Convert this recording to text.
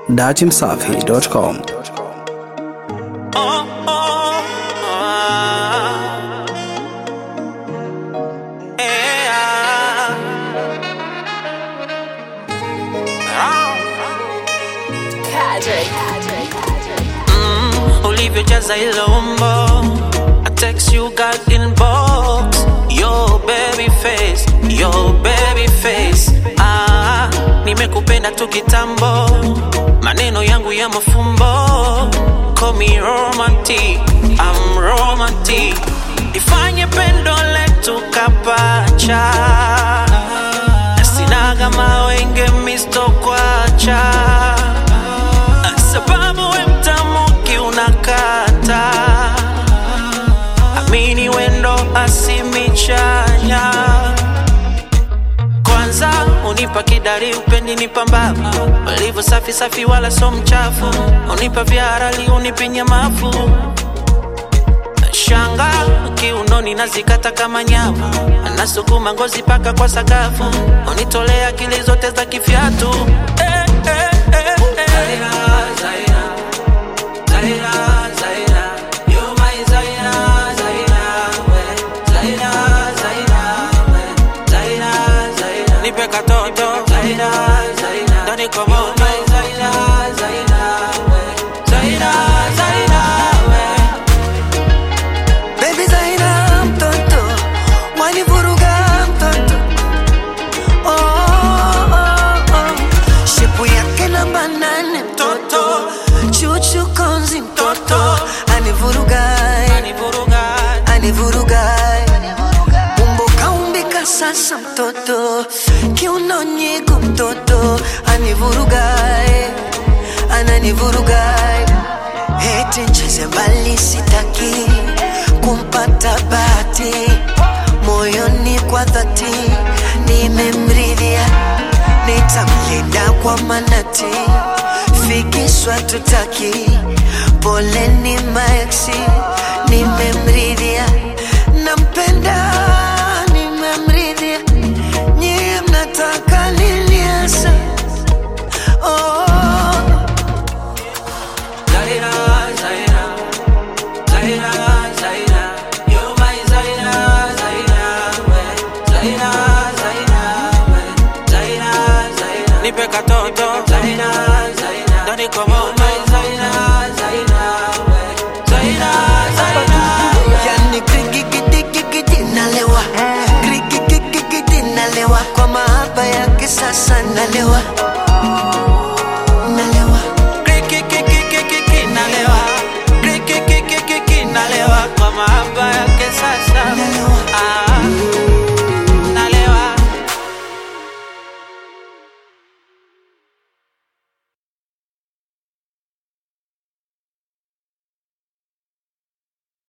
datimsafi.com. Oh, oh, ah. Yeah. Mm, ulivyojaza hilo umbo I text you got inbox Yo baby face Yo baby face ah, nimekupenda tu kitambo maneno yangu ya mafumbo Call me romantic I'm romantic Ifanye pendo letu kapacha Sinaga mawenge misto kwacha sababu we mtamuki unakata amini wendo asimichanya kwanza unipa kidari upendi nipambaba ulivyo safi safi wala so mchafu unipa vyarali unipinya mafu shanga kiunoni nazikata kama nyama nasukuma ngozi paka kwa sakafu unitolea akili zote za kifyatu eh, eh, eh, eh. Zaira, Zaira, Zaira, Zaira, you're my Zaira, Zaira, we. Zaira, Zaira, we. Zaira, Zaira, nipe katoto Zaira, Zaira, ndani kwa moto Zaira, Zaira, we. Zaira, Zaira, we. Baby Zaina mtoto wanivuruga mtoto oh, oh, oh. shepu yake namba nane mtoto chuchu konzi mtoto anivuruga Anivuruga, anivuruga umbo kaumbika sasa mtoto kiuno nyigu mtoto anivuruga ananivuruga eti ncheze mbali sitaki kumpata bati moyoni kwa dhati nimemridhia nitamlinda kwa manati fikishwa tutaki poleni maeksi nimemridhia nampenda nimemridhia nyie mnataka nini hasa oh. Zaira, Zaira, Zaira, Zaira, you're my Zaira, Zaira, we. Zaira, Zaira, we. Zaira, Zaira, nipe katoto Zaira, Zaira, ndani kwa moto